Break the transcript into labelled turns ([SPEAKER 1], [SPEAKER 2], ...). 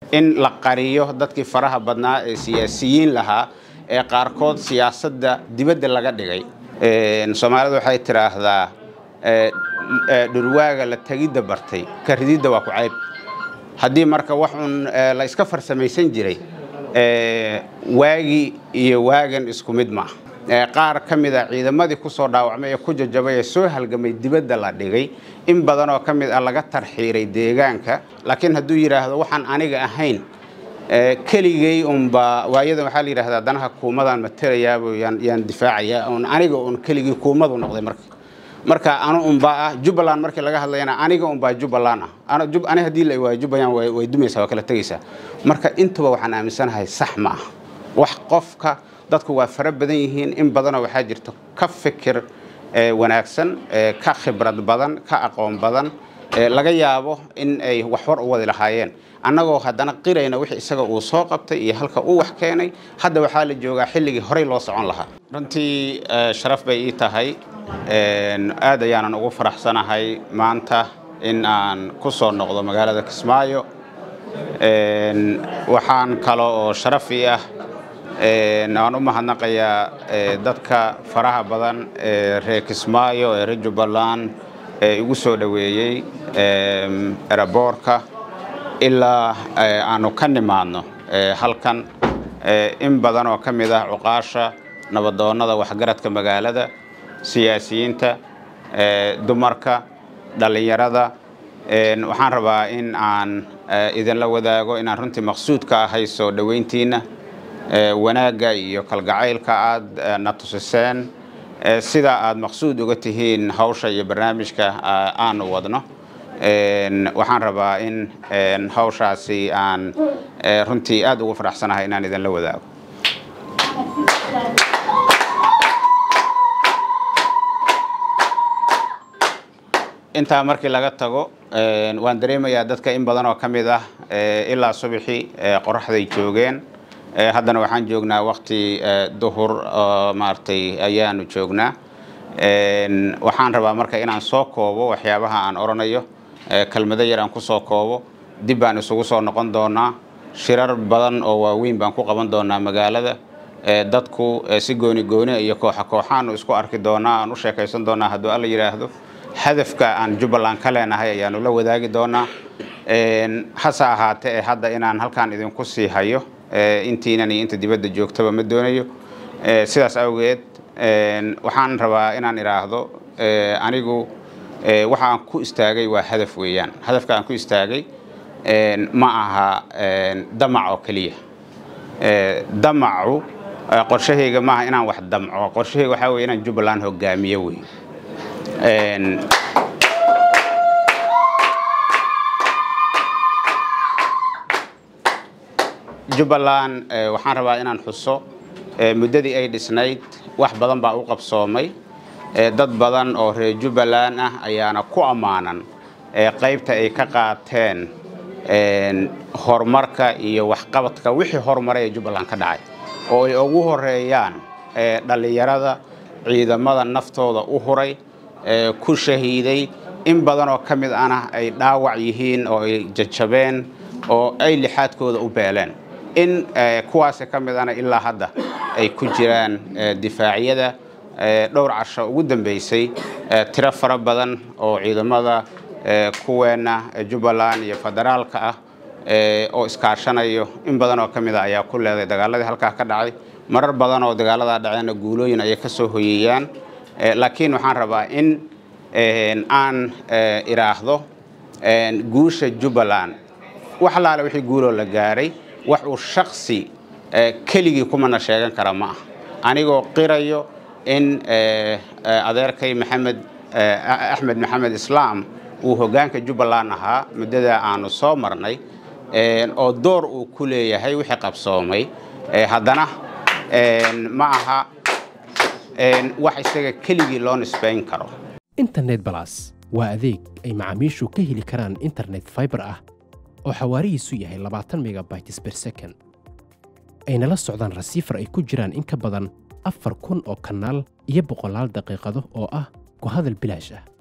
[SPEAKER 1] in la qariyo dadkii faraha badnaa ee siyaasiyiin lahaa ee qaarkood siyaasadda dibadda laga dhigay soomaalidu waxay tidhaahdaa dhurwaaga la tegidda bartay ka rididda waa ku cayb haddii marka wax uun la iska farsamaysan jiray waagii iyo waagan isku mid ma qaar ka mid a ciidamadii ku soo dhaawacmay ee ku jajabay ee soo halgamay dibadda la dhigay in badan oo ka mid ah laga tarxiiray deegaanka laakiin hadduu yidhaahdo waxaan aniga ahayn keligay unba waayadan waxaa la yidhahdaa danaha kuumadaan matelayaabo yaan difaacayaa un aniga un keligii kuumadu noqday marka marka anu unbaa ah jubbaland markii laga hadlayana aniga unbaa jubbaland ah ani haddii la waayo jubbaland way dumaysaa waa kala tegaysaa marka intuba waxaan aaminsanahay sax ma ah wax qofka dadku waa fara badan yihiin in badanoo waxaa jirta ka fikir wanaagsan ka khibrad badan ka aqoon badan laga yaabo in ay wax war u wadi lahaayeen annagoo haddana qirayna wix isaga uu soo qabtay iyo halka uu wax keenay hadda waxaa la joogaa xilligii horey loo socon lahaa runtii sharaf bay ii tahay aad ayaanan ugu faraxsanahay maanta in aan ku soo noqdo magaalada kismaayo waxaan kale oo sharaf ii ah aan u mahadnaqayaa dadka faraha badan ee reer kismaayo ee reer jubbaland ee igu soo dhoweeyey eraboorka ilaa aanu ka nimaadno halkan in badan oo ka mid ah cuqaasha nabadoonnada waxgaradka magaalada siyaasiyiinta dumarka dhallinyarada waxaan rabaa in aan idinla wadaago inaan runtii maqsuud ka ahay soo dhoweyntiinna wanaagga iyo kalgacaylka aad na tusiseen sida aad maqsuud uga tihiin hawsha iyo barnaamijka aanu wadno waxaan rabaa in hawshaasi aan runtii aad ugu faraxsanahay inaan idinla wadaago intaa markii laga tago waan dareemayaa dadka in badan oo ka mid ah ilaa subaxii qoraxday joogeen haddana waxaan joognaa wakti duhur maaragtay ayaanu joognaa waxaan rabaa marka inaan soo koobo waxyaabaha aan odhanayo kelmado yar aan ku soo koobo dib baan isugu soo noqon doonaa shirar badan oo waaweyn baan ku qaban doonaa magaalada dadku si gooni gooni iyo kooxa kooxaanu isku arki doonaa aan u sheekaysan doonaa hadduu alla yidhaahdo hadafka aan jubbaland ka leenahay ayaanu la wadaagi doonaa hase ahaatee hadda inaan halkaan idinku sii hayo intiinan iyo inta dibadda joogtaba ma doonayo sidaas awgeed waxaan rabaa inaan idhaahdo anigu waxa aan ku istaagay waa hadaf weeyaan hadafka aan ku istaagay ma aha damac oo keliya damacu qorshahayga maaha inaan wax damco qorshahayga waxaa weye inaan jubbaland hogaamiyo wey jubbaland waxaan rabaa inaan xuso muddadii ay dhisnayd wax badan baa u qabsoomay dad badan oo reer jubbaland ah ayaana ku ammaanan qaybta ay ka qaateen horumarka iyo waxqabadka wixii horumaray ee jubbaland ka dhacay oo ay ugu horeeyaan dhallinyarada ciidamada naftooda u huray ku shahiiday in badan oo ka mid ana ay dhaawac yihiin oo ay jajabeen oo ay lixaadkooda u beeleen in kuwaasi ka mid ana ilaa hadda ay ku jiraan difaacyada dhowr casho ugu dambeysay tiro fara badan oo ciidamada kuweenna jubbaland iyo federaalka ah oo iskaashanayo in badan oo ka mid a ayaa ku leeday dagaaladii halkaa ka dhacay marar badan oo dagaaladaa dhaceenna guulooyin ayay ka soo hoyeeyaan laakiin waxaan rabaa in aan idhaahdo guusha jubbaland wax allaale wixii guuloo la gaaray wax uu shaksi keligii kumana sheegan kara ma ah anigoo qirayo in adeerkay maxamed axmed maxamed islaam uu hoggaanka jubbaland ahaa muddada aanu soo marnay oo door uu ku leeyahay wixii qabsoomay haddana ma aha wax isaga keligii loo nisbayn karo
[SPEAKER 2] internet balas waa adeeg ay macaamiishu ka heli karaan internet fiber ah oo xawaarihiisu yahay labaatan megabytes per second ayna la socdaan rasiifar ay ku jiraan in ka badan afar kun oo kanaal iyo boqolaal daqiiqado oo ah ku hadal bilaash ah